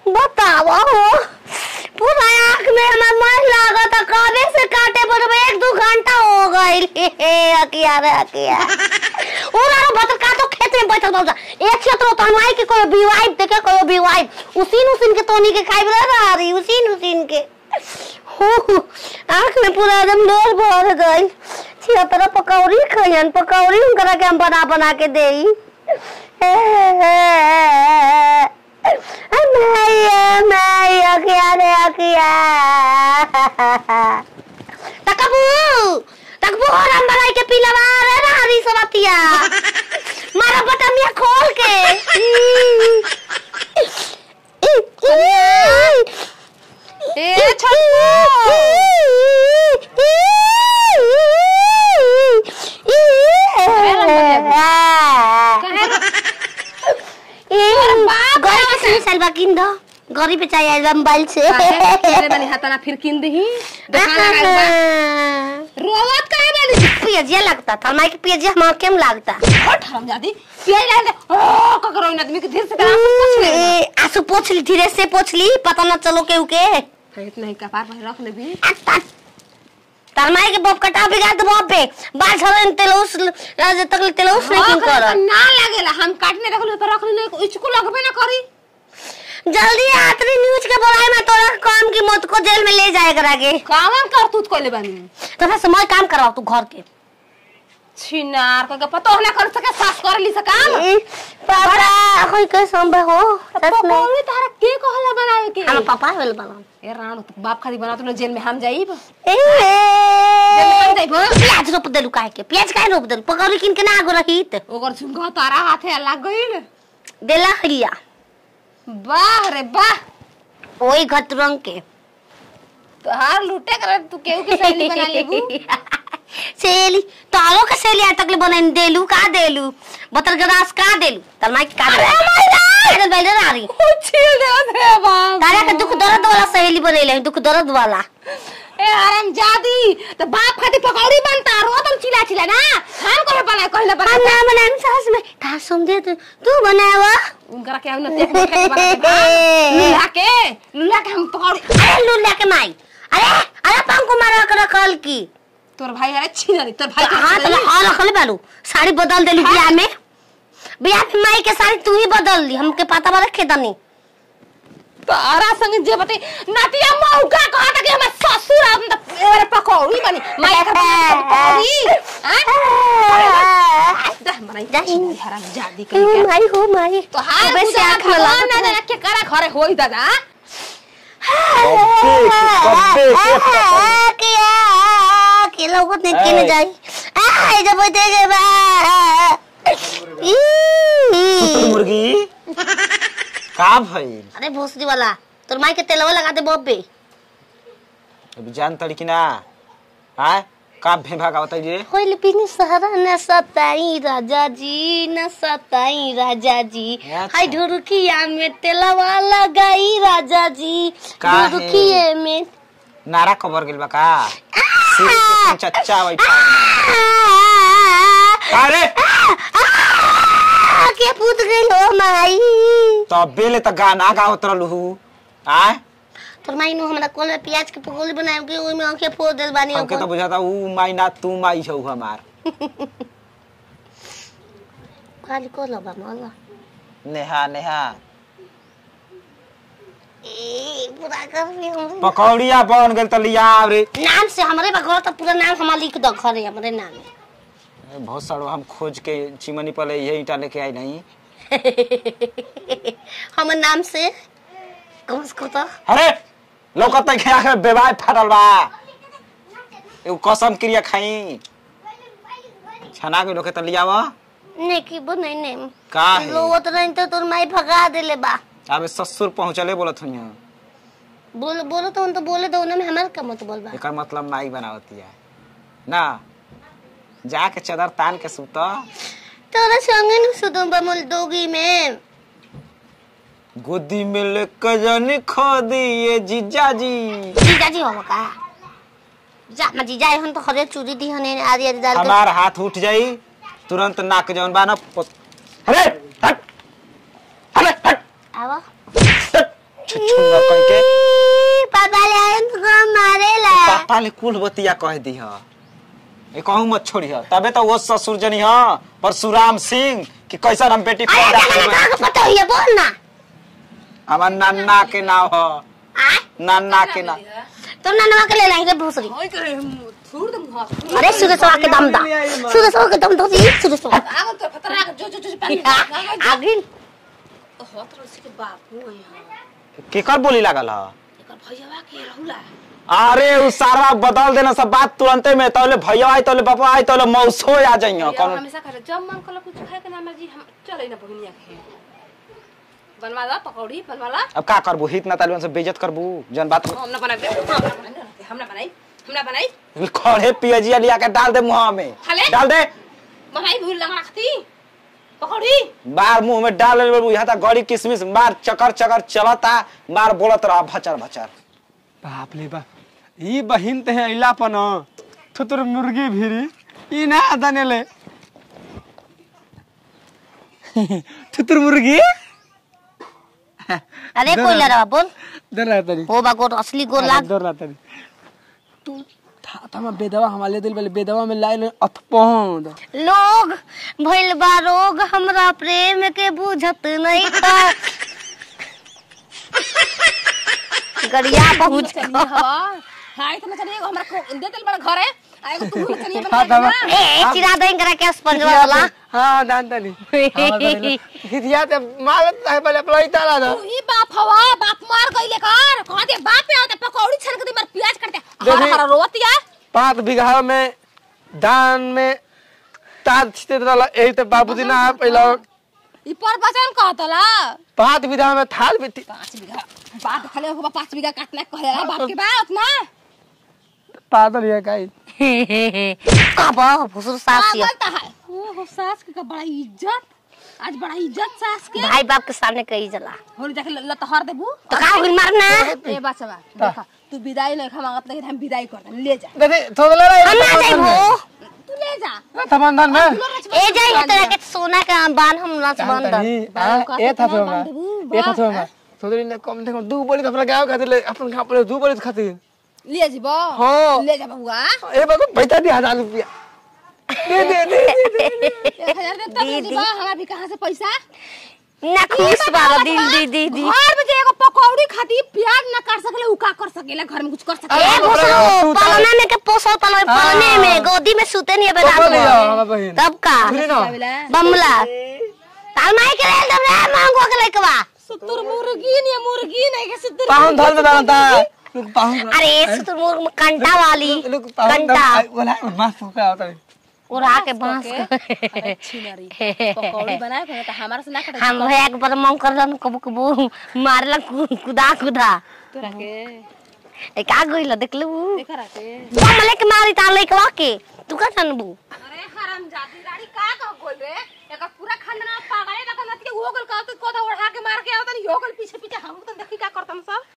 बतावा हो पूरा आँख में हमार मन लागत है कबे से काटे पर एक दो घंटा हो गइल हे अकिया रे अकिया उरा बतर का तो खेत में बैठल बा एक क्षेत्र तो हमारे के कोई बीवाइब देखे कोई बीवाइब उसीन उसीन के तोनी के खाइब रहा रही उसीन उसीन के हो आँख में पूरा एकदम लोर भर गइल छिया तरह पकौड़ी खइयन पकौड़ी उनकरा के हम बना बना के देई मैया मैया क्या रे क्या तकबू तकबू हम मलाई के पिलवा रे नारी सबतिया मारा बटमिया खोल के ए गरी पे चाहिए मोबाइल से तेरे बनी हाथाना फिर किन दही दुकान लगाई बा रोवत काहे बनी पियजिया लगता था माई के पियजिया हम केम लगता हट हम जादी पिया ले ले ओ ककरो इन आदमी के धीरे से करा कुछ ले ए, आंसू पोछ ली धीरे से पोछ ली पता ना चलो के उके फेंक नहीं कपार पर रख ले भी तार माई के बप कटा बिगाड़ दे बप पे बाल छलन तेलौस राज तक तेलौस नहीं क्यों कर ना लागेला हम काटने रखले पर रखले नहीं इसको लगबे ना करी जल्दी आतरी न्यूज के बोलाए मैं तोरा काम की मौत को जेल में ले जाए करा के काम कर तू कोले बनी तो फिर समय काम कराओ तू घर के छिनार का पता होना कर सके सास कर ली सकाम ए, पापा कोई के संभव हो सच में पकौड़ी तारा के कहला बनावे के हम पापा वेल बना ए राणो तो बाप खाली बना तो जेल में हम जाइब ए हम जाइब प्याज रोप देलू काहे के प्याज काहे रोप देलू पकौड़ी किन के ना आगो रहीत ओकर झुंगा तारा हाथे लग गइल देला हरिया वाह रे वाह ओई घट रंग के तोहार लूटे कर तू केहू के सहेली बना लेबू सेली तारो के सेली आ तक ले बनाइन देलू का देलू बतर गदास का देलू तर माई का देलू अरे बैले रारी छील दे रे बाप तारा के दुख दर्द वाला सहेली बनेले दुख दर्द वाला ए आराम जादी तो बाप खाती पकौड़ी बनता रो तुम चिल्ला चिल्ला ना हम को बना कहले बना हम ना बनाएम सास में का समझे तू तू बनावा उनकरा के हमने देख देख के बना के लुला के लुला के हम पकौड़ी अरे लुल्ला के माई अरे अरे पंखो मारा कर रखल की तोर भाई अरे छीना तोर भाई के हाथ में हां रखले बालू साड़ी बदल देलू बियाह में बियाह में माई के साड़ी तू ही बदल दी हमके पता बा रखे दनी तारा संग जे बते नातिया मौका कहता कि हमर ससुर हम त अरे पकौड़ी बनी मैं का पकौड़ी हां दह मराई जाही। हराम जादी कहीं के माई हो माई तो हार अबे से आँख में भगवान लागत ना है। जाने के करा घरे होई दादा कब्बे कब्बे के किया के लोगों ने किने ऐ। जाई आ जब देगे बा सुतुर ई। मुर्गी का भइल अरे भोसडी वाला तोर माई के तेलवा लगा दे बब्बे अभी जान तड़ी कि ना आय का भेभा का बताई रे होइल पिनी सहरा न सताई राजा जी न सताई राजा जी अच्छा। हाय ढुरकिया में तेलवा लगाई राजा जी काहे? ढुरकिए में नारा कबर गेल बा का सिर के चच्चा बैठा अरे आ, के पूत गइल हो माई तब बेले त गाना गावत रहलू आय तोर माई नु हमरा कोल में प्याज के पकौड़ी बनाए के ओइ में आंखें फोड़ देल बानी हमके तो बुझाता ऊ माई ना तू माई छौ हमार खाली को लबा मला नेहा नेहा ए पूरा कर रे हमरे पकौड़िया बन गेल त लिया रे नाम से हमरे बघर तो पूरा नाम हमार लिख दो घरे हमरे नाम में बहुत सारो हम खोज के चिमनी पर ये ईटा लेके आई नहीं हमर नाम से कम से कम तो अरे लौकत के आखिर बेवाय फाटल बा एगो कसम क्रिया खाई छना के लोके त लियावा नहीं की बो नहीं नहीं का है लोवत नहीं तो तोर माई भगा देले बा अबे ससुर पहुंचले बोलत हुई बोल बोलो तो तो बोले दो ना में हमार का मत बोल बा एकर मतलब माई बनावती है ना जाके चदर तान के सुत तोरा संगे न सुतो बमुल दोगी में गोदी में लेके जानी खो दिए जीजा जी जीजा जी हो का जा म जीजा हन तो खरे चूड़ी दी हने आदि आदि डाल के हमार हाथ उठ जाई तुरंत नाक जौन बा ना पोत- अरे हट अरे हट आवा हट छुछुंगा कह के पापा ले आए तो मारेला पापा ले कुल बतिया कह दी ह ए कहूं मत छोड़ी ह तबे तो वो ससुर जनी ह परशुराम सिंह कि कैसा हम बेटी अरे पैदा जाना करबे। का पता है बोल ना हमार नन्ना के नाम ह आ नन्ना के नाम तो ननवा के ले लाई रे भोसरी ओए करे थूर दम हां अरे सुरेशवा के दम दा सुरेशवा के दम दो जी सुरेशवा आगो तो खतरा जो जो जो पानी आगिन होत रसी के बापू यहाँ केकर बोली लागल ह एकर भैयावा के रहुला अरे उ सारा बदल देना सब बात तुरंते में तौले भैया आई तौले बापा आई तौले मौसो आ जाइयो भैया कौन हमेशा करे जब मन कल कुछ खाए के ना मर्जी हम चले ना बहनिया के बनवा ला पकौड़ी बनवा ला अब का करबू हित ना तालिबन से बेइज्जत करबू जन बात हम ना बनाए हम ना बनाई हम ना बनाई खड़े पियजिया लिया के डाल दे मुंह में खाले? डाल दे बनाई भूल लगा रखती पकौड़ी बार मुंह में डाल ले यहाँ तक गड़ी किसमिस मार चकर चकर चलता मार बोलत रहा भचर भचर बाप रे बाप ई बहिन ते है इला पन थुतुर मुर्गी भिरी ई ना दनेले थुतुर मुर्गी अरे कोई लड़ा बोल डर रहा तरी हो बा गोर असली गोर लाग डर रहा तरी तू था था बेदवा हमारे दिल वाले बेदवा में लाइन अथपौंद लोग भइल बा रोग हमरा प्रेम के बुझत नहीं था गड़िया पहुंच चलिए हवा हाय तो ना चलिए हमरा को दे दिल बड़ा घर है आएगो तू ना चलिए हाँ, बना दवा। ना ए चिरा दें करा के स्पंजवा वाला हाँ दान तनी हितिया ते मारत है पहले अपना ही ताला था तू ही बाप हवा बाप मार गईले कर कह दे बाप पे आवते पकौड़ी छन के दे मार प्याज करते हर देखी। हर रोतिया पाँच बीघा में धान में तार छिटे रहला यही तो बाबूजी ना पहला ई पर बचन कहतला पाँच बीघा में थाल भी थी पाँच बीघा बाप खाले होगा पाँच बीघा काटना कहेला बाप के बाप ना पागल है काई अब भुसुर सास ये पागल ता है ओ हो सास के का बड़ा इज्जत आज बड़ा इज्जत सास के भाई बाप के सामने कही जला होली जाके लतहर देबू तो का होइल मारना ए बचवा देखा तू विदाई नहीं खमागत नहीं हम विदाई कर दे ले जा देखी थोड़ा ले हम ना जाइबो तू ले जा थमंधन में ए जाई तेरा के सोना का बान हम नाच बंद ए था तो मैं ए था तो मैं सोदरी ने कम देखो दू बोली तो अपना गांव खातिर ले अपन गांव पर दू बोली खातिर ले जीबो हाँ। ले जा बबुआ ए बाबू पैसा दी हजार रुपया दे दे दे दे, दे एक हजार दे तब ले जीबो हमारा भी कहाँ से पैसा ना खुश बाबा दिल दी दी दी घर में जे एगो पकौड़ी खाती प्याज न कर सकेले उ का कर सकेला घर में कुछ कर ए सकेला भुसुर पालना में के पोसो तलो पालने में गोदी में सूते नहीं तो बोली बेटा हमारा बहन तब का सुनी ना बमला ताल माई के लेल दब रे मांगो के लइकवा सुतुर मुर्गी नहीं मुर्गी नहीं के सुतुर पाहुन धर में दाना था लोग पाहुन अरे सुतुर मुर्ग में कंटा वाली लोग पाहुन कंटा बोला माफ हो गया होता है उड़ा के बांस छिनरी पकौड़ी बनाए को त हमारा से ना करे हम भैया के पर मंग करलन कबू कबू मारला कुदा कुदा तोरा के ए का गइल देखलू देखा रहते बमले के मारी ताल लइकवा के तू का जानबू अरे हराम जाती गाड़ी का कह बोल रे एकर पूरा खानदान पागल है ना नती हो गल का तो कोदा ओढ़ा के मार के आवतन हो गल पीछे पीछे हम तो देखी का करतन सब